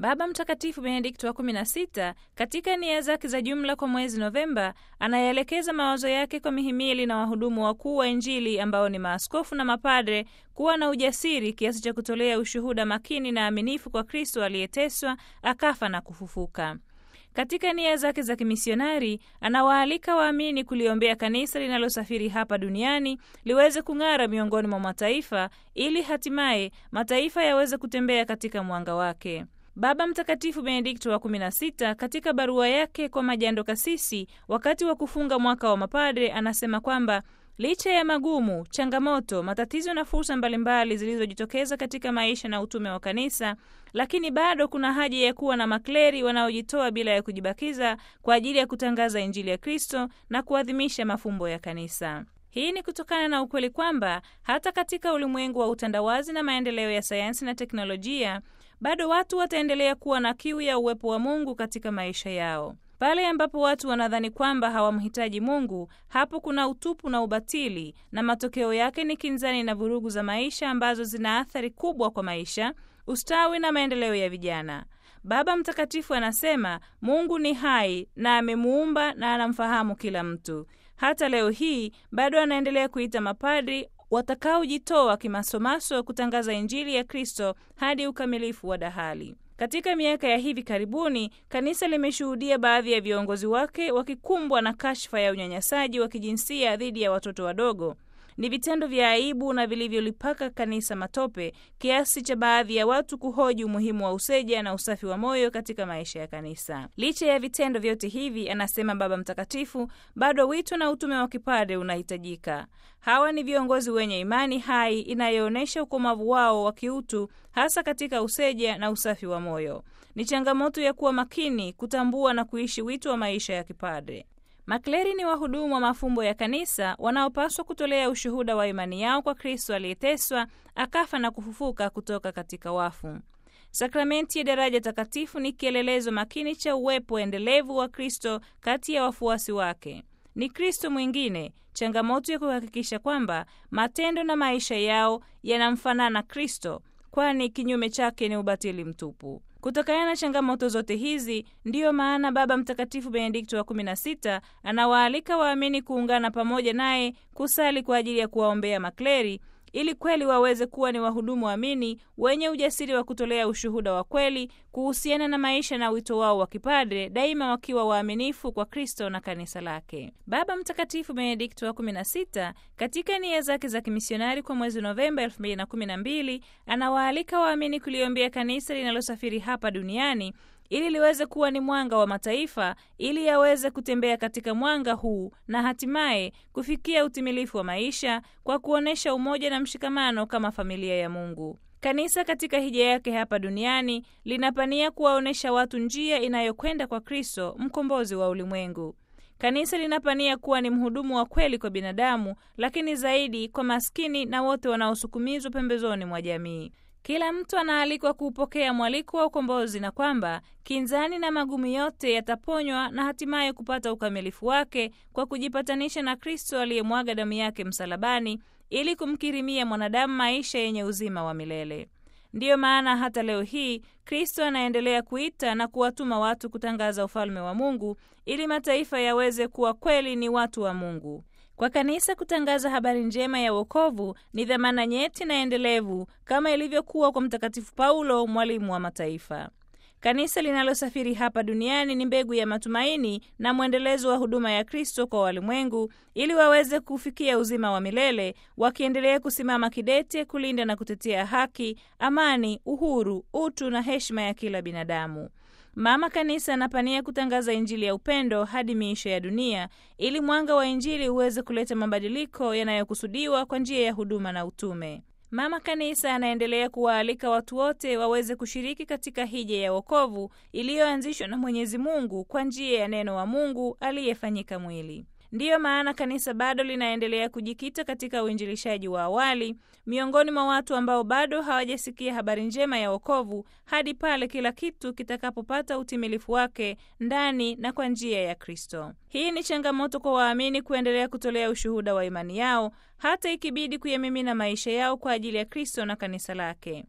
Baba Mtakatifu Benedikto wa 16 katika nia zake za jumla kwa mwezi Novemba anayeelekeza mawazo yake kwa mihimili na wahudumu wakuu wa Injili ambao ni maaskofu na mapadre kuwa na ujasiri kiasi cha kutolea ushuhuda makini na aminifu kwa Kristo aliyeteswa akafa na kufufuka. Katika nia zake za kimisionari anawaalika waamini kuliombea kanisa linalosafiri hapa duniani liweze kung'ara miongoni mwa mataifa ili hatimaye mataifa yaweze kutembea katika mwanga wake. Baba Mtakatifu Benedikto wa 16 katika barua yake kwa majando kasisi wakati wa kufunga mwaka wa mapadre anasema kwamba licha ya magumu, changamoto, matatizo na fursa mbalimbali zilizojitokeza katika maisha na utume wa kanisa, lakini bado kuna haja ya kuwa na makleri wanaojitoa bila ya kujibakiza kwa ajili ya kutangaza Injili ya Kristo na kuadhimisha mafumbo ya kanisa. Hii ni kutokana na ukweli kwamba hata katika ulimwengu wa utandawazi na maendeleo ya sayansi na teknolojia bado watu wataendelea kuwa na kiu ya uwepo wa Mungu katika maisha yao. Pale ambapo watu wanadhani kwamba hawamhitaji Mungu, hapo kuna utupu na ubatili, na matokeo yake ni kinzani na vurugu za maisha ambazo zina athari kubwa kwa maisha, ustawi na maendeleo ya vijana. Baba Mtakatifu anasema Mungu ni hai na amemuumba na anamfahamu kila mtu. Hata leo hii bado anaendelea kuita mapadri watakaojitoa kimasomaso kutangaza Injili ya Kristo hadi ukamilifu wa dahali. Katika miaka ya hivi karibuni, kanisa limeshuhudia baadhi ya viongozi wake wakikumbwa na kashfa ya unyanyasaji wa kijinsia dhidi ya watoto wadogo. Ni vitendo vya aibu na vilivyolipaka kanisa matope kiasi cha baadhi ya watu kuhoji umuhimu wa useja na usafi wa moyo katika maisha ya kanisa. Licha ya vitendo vyote hivi, anasema Baba Mtakatifu, bado wito na utume wa kipadre unahitajika. Hawa ni viongozi wenye imani hai inayoonyesha ukomavu wao wa kiutu, hasa katika useja na usafi wa moyo. Ni changamoto ya kuwa makini, kutambua na kuishi wito wa maisha ya kipadre. Makleri ni wahudumu wa mafumbo ya kanisa wanaopaswa kutolea ushuhuda wa imani yao kwa Kristo aliyeteswa akafa na kufufuka kutoka katika wafu. Sakramenti ya daraja takatifu ni kielelezo makini cha uwepo endelevu wa Kristo kati ya wafuasi wake. Ni Kristo mwingine, changamoto ya kuhakikisha kwamba matendo na maisha yao yanamfanana Kristo, kwani kinyume chake ni ubatili mtupu. Kutokana na changamoto zote hizi, ndiyo maana Baba Mtakatifu Benedikto wa 16 anawaalika waamini kuungana pamoja naye kusali kwa ajili ya kuwaombea makleri ili kweli waweze kuwa ni wahudumu waamini wenye ujasiri wa kutolea ushuhuda wa kweli kuhusiana na maisha na wito wao wa kipadre, daima wakiwa waaminifu kwa Kristo na kanisa lake. Baba Mtakatifu Benedikto wa 16 katika nia zake za kimisionari kwa mwezi Novemba 2012 anawaalika waamini kuliombea kanisa linalosafiri hapa duniani ili liweze kuwa ni mwanga wa mataifa, ili yaweze kutembea katika mwanga huu na hatimaye kufikia utimilifu wa maisha kwa kuonyesha umoja na mshikamano kama familia ya Mungu. Kanisa katika hija yake hapa duniani linapania kuwaonyesha watu njia inayokwenda kwa Kristo, mkombozi wa ulimwengu. Kanisa linapania kuwa ni mhudumu wa kweli kwa binadamu, lakini zaidi kwa maskini na wote wanaosukumizwa pembezoni mwa jamii. Kila mtu anaalikwa kuupokea mwaliko wa ukombozi na kwamba kinzani na magumu yote yataponywa na hatimaye kupata ukamilifu wake kwa kujipatanisha na Kristo aliyemwaga damu yake msalabani ili kumkirimia mwanadamu maisha yenye uzima wa milele. Ndiyo maana hata leo hii Kristo anaendelea kuita na kuwatuma watu kutangaza ufalme wa Mungu ili mataifa yaweze kuwa kweli ni watu wa Mungu. Kwa kanisa kutangaza habari njema ya wokovu ni dhamana nyeti na endelevu kama ilivyokuwa kwa Mtakatifu Paulo, mwalimu wa mataifa. Kanisa linalosafiri hapa duniani ni mbegu ya matumaini na mwendelezo wa huduma ya Kristo kwa walimwengu ili waweze kufikia uzima wa milele, wakiendelea kusimama kidete kulinda na kutetea haki, amani, uhuru, utu na heshima ya kila binadamu. Mama Kanisa anapania kutangaza Injili ya upendo hadi miisho ya dunia ili mwanga wa Injili uweze kuleta mabadiliko yanayokusudiwa kwa njia ya huduma na utume. Mama Kanisa anaendelea kuwaalika watu wote waweze kushiriki katika hija ya wokovu iliyoanzishwa na Mwenyezi Mungu kwa njia ya neno wa Mungu aliyefanyika mwili. Ndiyo maana kanisa bado linaendelea kujikita katika uinjilishaji wa awali miongoni mwa watu ambao bado hawajasikia habari njema ya wokovu hadi pale kila kitu kitakapopata utimilifu wake ndani na kwa njia ya Kristo. Hii ni changamoto kwa waamini kuendelea kutolea ushuhuda wa imani yao hata ikibidi kuyamimina maisha yao kwa ajili ya Kristo na kanisa lake.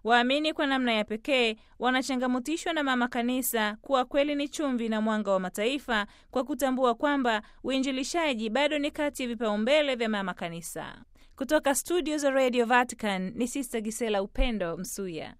Waamini kwa namna ya pekee wanachangamutishwa na mama kanisa kuwa kweli ni chumvi na mwanga wa mataifa, kwa kutambua kwamba uinjilishaji bado ni kati ya vipaumbele vya mama kanisa. Kutoka studio za Radio Vatican ni Sister Gisela Upendo Msuya.